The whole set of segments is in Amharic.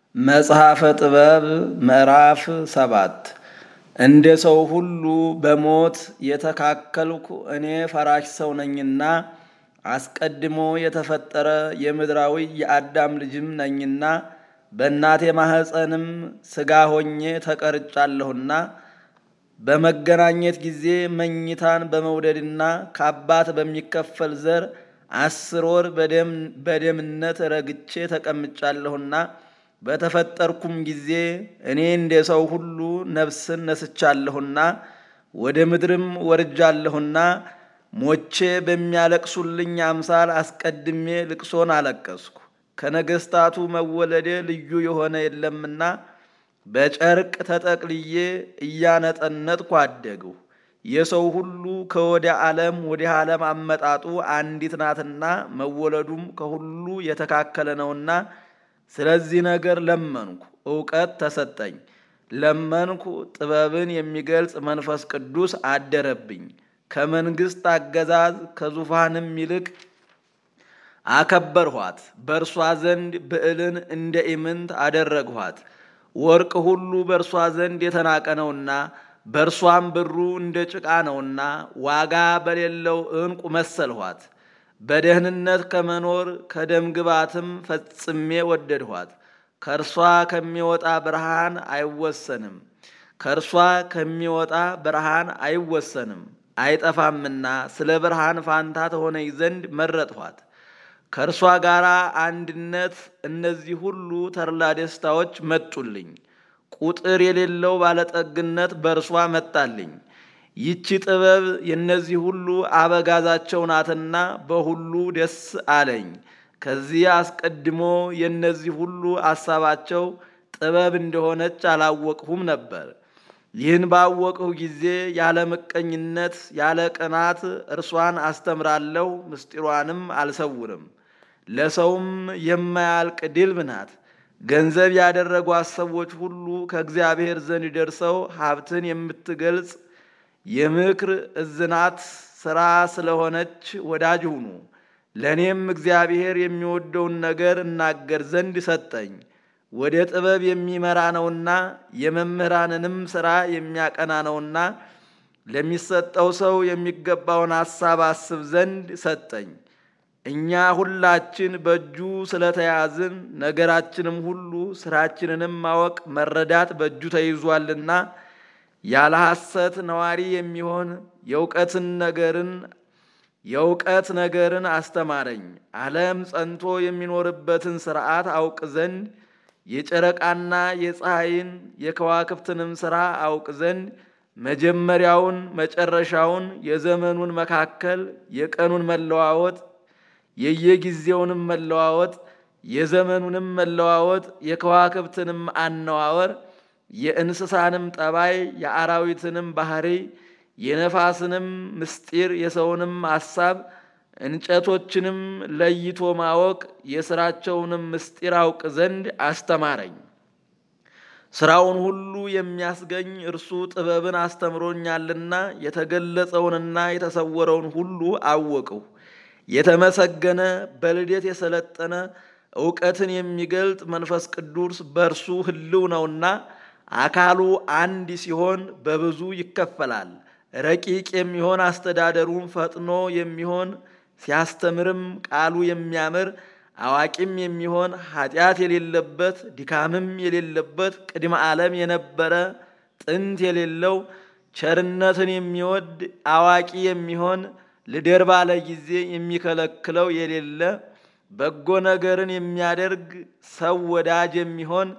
መጽሐፈ ጥበብ ምዕራፍ ሰባት እንደ ሰው ሁሉ በሞት የተካከልኩ እኔ ፈራሽ ሰው ነኝና አስቀድሞ የተፈጠረ የምድራዊ የአዳም ልጅም ነኝና በእናቴ ማኅፀንም ሥጋ ሆኜ ተቀርጫለሁና በመገናኘት ጊዜ መኝታን በመውደድና ከአባት በሚከፈል ዘር አስር ወር በደምነት ረግቼ ተቀምጫለሁና በተፈጠርኩም ጊዜ እኔ እንደ ሰው ሁሉ ነፍስን ነስቻለሁና ወደ ምድርም ወርጃለሁና ሞቼ በሚያለቅሱልኝ አምሳል አስቀድሜ ልቅሶን አለቀስኩ። ከነገሥታቱ መወለዴ ልዩ የሆነ የለምና በጨርቅ ተጠቅልዬ እያነጠነጥኩ አደግሁ። የሰው ሁሉ ከወደ ዓለም ወደ ዓለም አመጣጡ አንዲት ናትና መወለዱም ከሁሉ የተካከለ ነውና ስለዚህ ነገር ለመንኩ፣ እውቀት ተሰጠኝ። ለመንኩ፣ ጥበብን የሚገልጽ መንፈስ ቅዱስ አደረብኝ። ከመንግሥት አገዛዝ ከዙፋንም ይልቅ አከበርኋት። በእርሷ ዘንድ ብዕልን እንደ ኢምንት አደረግኋት። ወርቅ ሁሉ በእርሷ ዘንድ የተናቀ ነውና በእርሷም ብሩ እንደ ጭቃ ነውና ዋጋ በሌለው ዕንቁ መሰልኋት። በደህንነት ከመኖር ከደም ግባትም ፈጽሜ ወደድኋት። ከእርሷ ከሚወጣ ብርሃን አይወሰንም ከእርሷ ከሚወጣ ብርሃን አይወሰንም አይጠፋምና ስለ ብርሃን ፋንታ ተሆነኝ ዘንድ መረጥኋት። ከእርሷ ጋር አንድነት እነዚህ ሁሉ ተድላ ደስታዎች መጡልኝ። ቁጥር የሌለው ባለጠግነት በእርሷ መጣልኝ። ይቺ ጥበብ የእነዚህ ሁሉ አበጋዛቸው ናትና በሁሉ ደስ አለኝ። ከዚህ አስቀድሞ የእነዚህ ሁሉ አሳባቸው ጥበብ እንደሆነች አላወቅሁም ነበር። ይህን ባወቅሁ ጊዜ ያለ ምቀኝነት ያለ ቅናት እርሷን አስተምራለሁ፣ ምስጢሯንም አልሰውርም። ለሰውም የማያልቅ ድልብ ናት። ገንዘብ ያደረጓት ሰዎች ሁሉ ከእግዚአብሔር ዘንድ ደርሰው ሀብትን የምትገልጽ የምክር እዝናት ሥራ ስለሆነች ወዳጅ ሁኑ። ለእኔም እግዚአብሔር የሚወደውን ነገር እናገር ዘንድ ሰጠኝ። ወደ ጥበብ የሚመራ ነውና የመምህራንንም ሥራ የሚያቀና ነውና ለሚሰጠው ሰው የሚገባውን ሐሳብ አስብ ዘንድ ሰጠኝ። እኛ ሁላችን በእጁ ስለተያዝን ነገራችንም ሁሉ ሥራችንንም ማወቅ መረዳት በእጁ ተይዟልና ያለ ሐሰት ነዋሪ የሚሆን የእውቀትን ነገርን የእውቀት ነገርን አስተማረኝ። ዓለም ጸንቶ የሚኖርበትን ሥርዓት አውቅ ዘንድ የጨረቃና የፀሐይን የከዋክብትንም ሥራ አውቅ ዘንድ መጀመሪያውን መጨረሻውን፣ የዘመኑን መካከል፣ የቀኑን መለዋወጥ፣ የየጊዜውንም መለዋወጥ፣ የዘመኑንም መለዋወጥ፣ የከዋክብትንም አነዋወር፣ የእንስሳንም ጠባይ፣ የአራዊትንም ባህሪ፣ የነፋስንም ምስጢር፣ የሰውንም ሐሳብ እንጨቶችንም ለይቶ ማወቅ የሥራቸውንም ምስጢር አውቅ ዘንድ አስተማረኝ። ሥራውን ሁሉ የሚያስገኝ እርሱ ጥበብን አስተምሮኛልና የተገለጸውንና የተሰወረውን ሁሉ አወቅሁ። የተመሰገነ በልደት የሰለጠነ እውቀትን የሚገልጥ መንፈስ ቅዱስ በእርሱ ሕልው ነውና አካሉ አንድ ሲሆን በብዙ ይከፈላል። ረቂቅ የሚሆን አስተዳደሩም ፈጥኖ የሚሆን ሲያስተምርም ቃሉ የሚያምር አዋቂም የሚሆን ኃጢአት የሌለበት ድካምም የሌለበት ቅድመ ዓለም የነበረ ጥንት የሌለው ቸርነትን የሚወድ አዋቂ የሚሆን ልደር ባለ ጊዜ የሚከለክለው የሌለ በጎ ነገርን የሚያደርግ ሰው ወዳጅ የሚሆን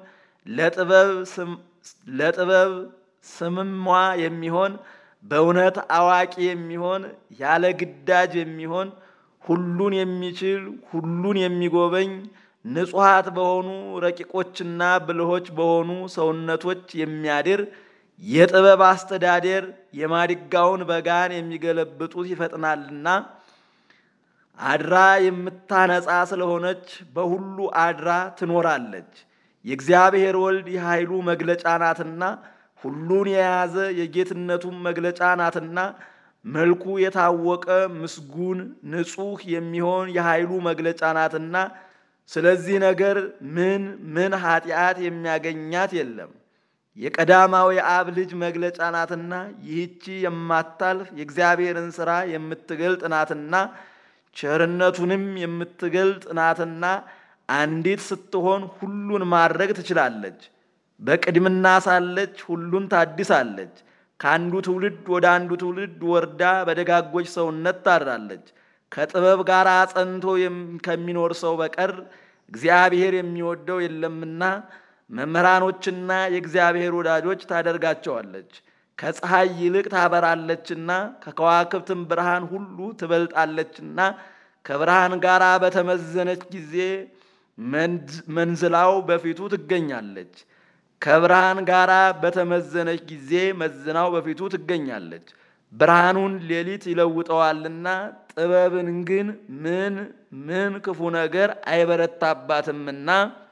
ለጥበብ ስምሟ የሚሆን በእውነት አዋቂ የሚሆን ያለ ግዳጅ የሚሆን ሁሉን የሚችል ሁሉን የሚጎበኝ ንጹሐት በሆኑ ረቂቆችና ብልሆች በሆኑ ሰውነቶች የሚያድር የጥበብ አስተዳደር የማድጋውን በጋን የሚገለብጡት ይፈጥናልና አድራ የምታነጻ ስለሆነች በሁሉ አድራ ትኖራለች። የእግዚአብሔር ወልድ የኃይሉ መግለጫ ናትና ሁሉን የያዘ የጌትነቱም መግለጫ ናትና መልኩ የታወቀ ምስጉን ንጹሕ የሚሆን የኃይሉ መግለጫ ናትና ስለዚህ ነገር ምን ምን ኃጢአት የሚያገኛት የለም። የቀዳማዊ አብ ልጅ መግለጫ ናትና ይህቺ የማታልፍ የእግዚአብሔርን ሥራ የምትገልጥ ናትና ቸርነቱንም የምትገልጥ ናትና አንዲት ስትሆን ሁሉን ማድረግ ትችላለች። በቅድምና ሳለች ሁሉን ታድሳለች። ከአንዱ ትውልድ ወደ አንዱ ትውልድ ወርዳ በደጋጎች ሰውነት ታድራለች። ከጥበብ ጋር ጸንቶ ከሚኖር ሰው በቀር እግዚአብሔር የሚወደው የለምና መምህራኖችና የእግዚአብሔር ወዳጆች ታደርጋቸዋለች። ከፀሐይ ይልቅ ታበራለችና ከከዋክብትም ብርሃን ሁሉ ትበልጣለችና ከብርሃን ጋር በተመዘነች ጊዜ መንዝላው በፊቱ ትገኛለች። ከብርሃን ጋር በተመዘነች ጊዜ መዝናው በፊቱ ትገኛለች። ብርሃኑን ሌሊት ይለውጠዋልና ጥበብን ግን ምን ምን ክፉ ነገር አይበረታባትምና